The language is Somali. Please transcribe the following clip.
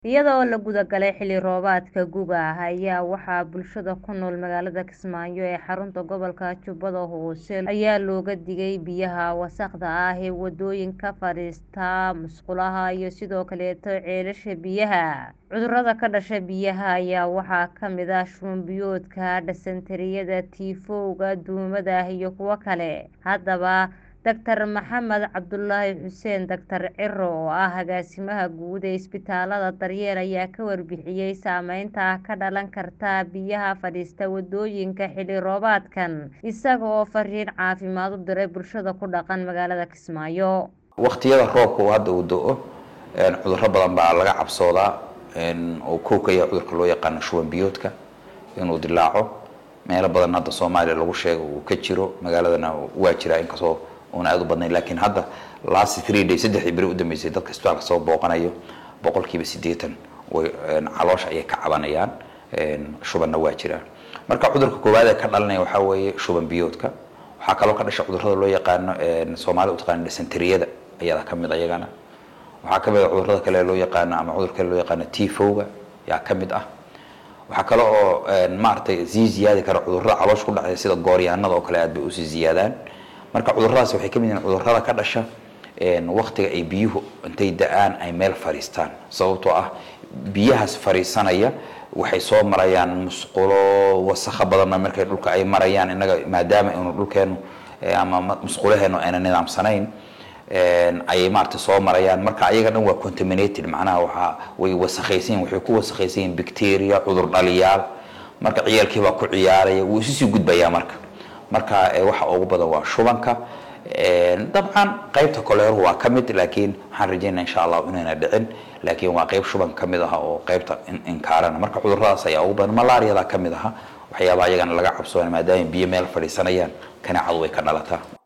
iyada oo la guda galay xilli roobaadka guga ah ayaa waxaa bulshada ku nool magaalada kismaayo ee xarunta gobolka jubbada hoose ayaa looga digay biyaha wasakhda ah ee wadooyinka fadhiista musqulaha iyo sidoo kaleeto ceelasha biyaha cudurada ka dhasha biyaha ayaa waxaa kamid ah shuban biyoodka dhasantariyada tiifowga duumada iyo kuwo kale haddaba Dr Maxamed Cabdulaahi Xuseen Dr Ciro oo ah agaasimaha guud ee isbitaalada daryeel ayaa ka warbixiyay saameynta ka dhalan karta biyaha fadhiista wadooyinka xilli roobaadkan isaga oo fariin caafimaad u diray bulshada ku dhaqan magaalada Kismaayo waqtiyada roobka uu hadda uu do-o cudurro badan baa laga cabsoodaa oo kow ka yahay cudurka loo yaqaano shuban biyoodka inuu dilaaco meelo badan hadda soomaaliya lagu sheego uu ka jiro magaaladana waa jiraa inkastoo una aada u badnayn laakiin hadda last three day saddexdii beri u dambeysay dadka isbitaalka soo booqanayo boqolkiiba siddeetan way caloosha ayay ka cabanayaan shubanna waa jiraan marka cudurka koowaad ee ka dhalanaya waxaa weeye shuban biyoodka waxaa kaloo ka dhasha cudurrada loo yaqaano soomaalida u taqaano dysenteriyada ayadaa ka mid ayagana waxaa ka mid ah cudurrada kale loo yaqaano ama cudur kale loo yaqaano tifowga yaa ka mid ah waxaa kale oo maaragtay sii ziyaadi kara cudurrada caloosha ku dhacaya sida gooryaanada oo kale aad bay usii ziyaadaan marka cuduradaas waxay ka mid yihiin cudurrada ka dhasha waktiga ay biyuhu intay da-aan ay meel fadhiistaan sababtoo ah biyahaas fadhiisanaya waxay soo marayaan musqulo wasakho badanna markay dhulka ay marayaan innaga maadaama inu dhulkeenu ama musqulaheenu ayna nidaamsanayn ayay maarata soo marayaan marka ayaga dhan waa contaminated macnaha waxaa way wasakhaysan yihin waxay ku wasakhaysan yihin bacteria cudur dhaliyaal marka ciyaalkii baa ku ciyaaraya wuu isu sii gudbayaa marka marka waxa ugu badan waa shubanka dabcan qaybta koleeruhu waa ka mid laakiin waxaan rajeynaa insha allah inayna dhicin laakiin waa qayb shuban ka mid aha oo qaybta inkaarana marka cuduradaas ayaa ugu badan malaariyada ka mid aha waxyaabaha ayagana laga cabsoona maadaama biyo meel fadhiisanayaan kaneecadu way ka dhalataa